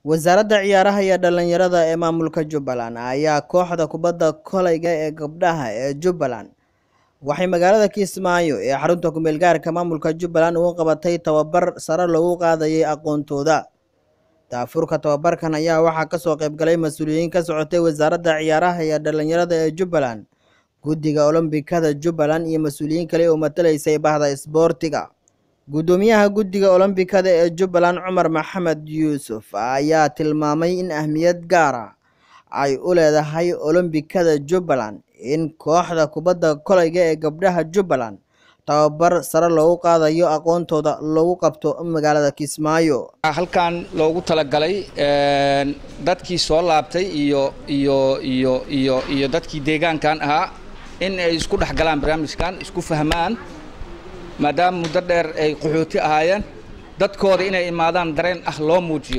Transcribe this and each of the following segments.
wasaaradda ciyaaraha iyo dhalinyarada ee maamulka jubbaland ayaa kooxda kubadda kolayga ee gabdhaha ee jubbaland waxay magaalada kismaayo ee xarunta kumeel gaarka maamulka jubbaland ugu qabatay tababar sare loogu qaadayay aqoontooda daafurka tababarkan ayaa waxaa kasoo qaybgalay mas-uuliyiin ka socotay wasaaradda ciyaaraha iyo dhalinyarada ee jubbaland guddiga olombikada jubbaland iyo mas-uuliyiin kale oo matalaysay bahda isboortiga guddoomiyaha guddiga olombikada ee jubbaland cumar maxamed yuusuf ayaa tilmaamay in ahmiyad gaara ay u leedahay olombikada jubbaland in kooxda kubadda kolayga ee gabdhaha jubbaland tababar sare loogu qaadayo aqoontooda lagu qabto magaalada kismaayo halkan loogu talagalay dadkii soo laabtay iyo iyo iyo iyo iyo dadkii deegaankan ahaa in ay isku dhex galaan barnaamijkan isku fahmaan maadaama muddo dheer ay qaxooti ahaayeen dadkooda inay imaadaan dareen ah loo muujiyo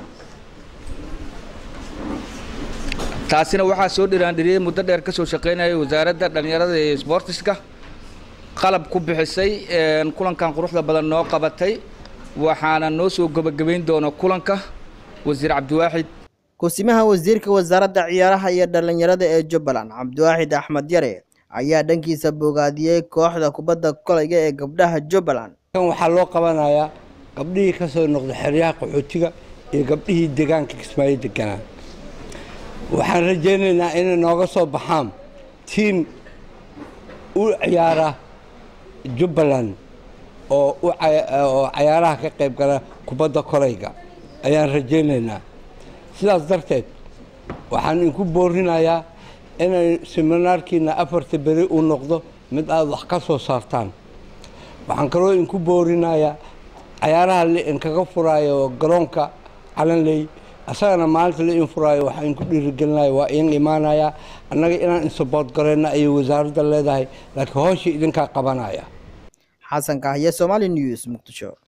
taasina waxaa soo dhiraandhiriyey muddo dheer ka soo shaqaynayay wasaaradda dhallinyarada iyo sboortiska qalab ku bixisay kulankan quruxda badan noo qabatay waxaana noo soo gebagabayn doona kulanka wasiir cabdiwaaxid kusimaha wasiirka wasaaradda ciyaaraha iyo dhalinyarada ee jubbaland cabdiwaaxid axmed yare ayaa dhankiisa bogaadiyey kooxda kubadda kolayga ee gabdhaha jubbaland kan waxaa loo qabanayaa gabdhihii ka soo noqday xeryaha qaxootiga iyo gabdhihii deegaanka kismaayo deganaa waxaan rajaynaynaa inay nooga soo baxaan tiim u ciyaara jubbaland oo oo cayaaraha ka qayb gala kubadda kolayga ayaan rajaynaynaa sidaas darteed waxaan inku boorinayaa inay siminaarkiina afarta beri uu noqdo mid aada wax ka soo saartaan waxaan kaloo inku boorinayaa cayaaraha lainkaga furaayo garoonka calanley asagana maalinta la in furaayo waxaa inku dhiirigelinaya waa iin imaanayaa annaga inaan insabood gareyna ayay wasaaradda leedahay laakiin hooshii idinkaa qabanaya xasan kahye somaali news muqdisho